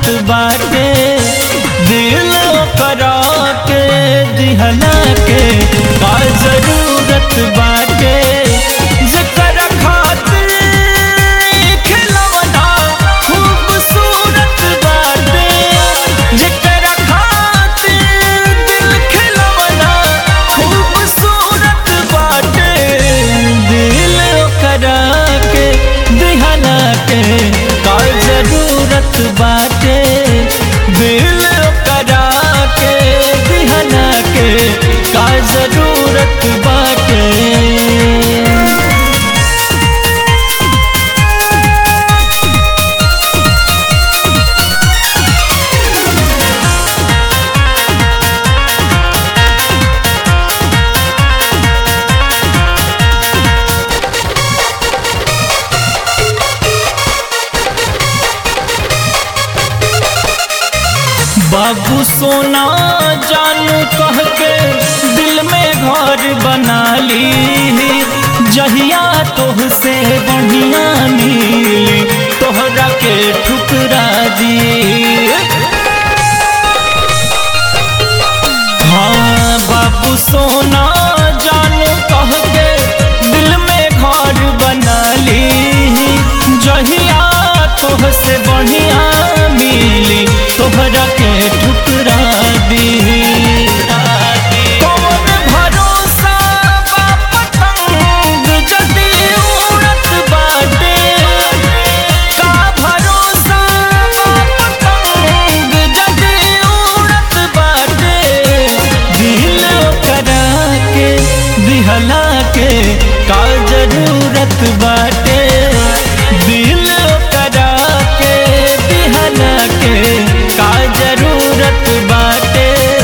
बाटे दिल करा के दिहला के का जरूरत बाटे जकरा खातिर खिलौना खूबसूरत बाटे जकरा खातिर दिल खिलौना खूबसूरत बाटे दिल करा के दिहला के का जरूरत बाटे दिल करा के दिहला के का जरूरत बाटे बाबू सोना जानू कह के दिल में घर बना ली जहिया तोह से बढ़िया मिली तोहरा के ठुकरा दी हाँ बाबू सोना जानू कह के दिल में घर बना ली जहिया तोह से बढ़िया मिली तोहरा के ठुकरा दी कौन भरोसा बा पतंग जदी उड़त बाटे का भरोसा बा पतंग जदी उड़त बाटे दिल करा के दिहला के का जरूरत बाटे दिल करा के दिहला के का जरूरत बाटे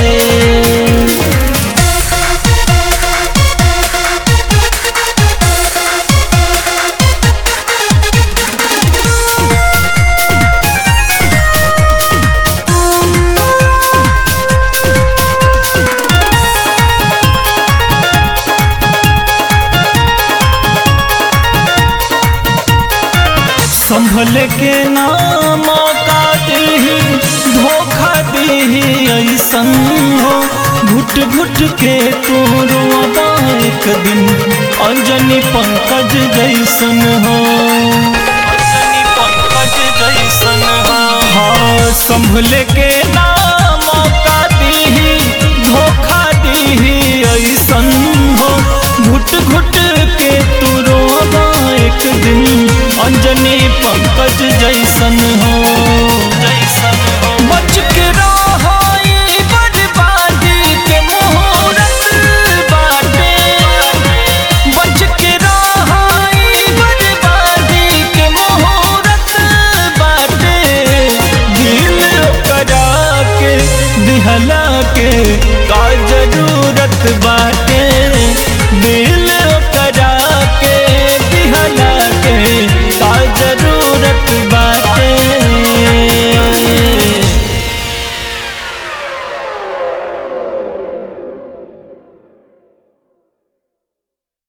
संभल के ना मौका दी धोखा दी ऐसन हो घुट घुट के तू रोबा एक दिन अंजनी पंकज जैसन हो अंजनी पंकज जैसन हो हाँ संभल के ना मौका दी धोखा दी ऐसन हो घुट घुट के तू रोबा एक दिन अंजनी पंकज जैसन हो जैसन हो बच के रहो ई बर्बादी के मुहूर्त बाटे बच के रहो ई बर्बादी के मुहूर्त बाटे दिल करा के दिहला के का जरूरत बा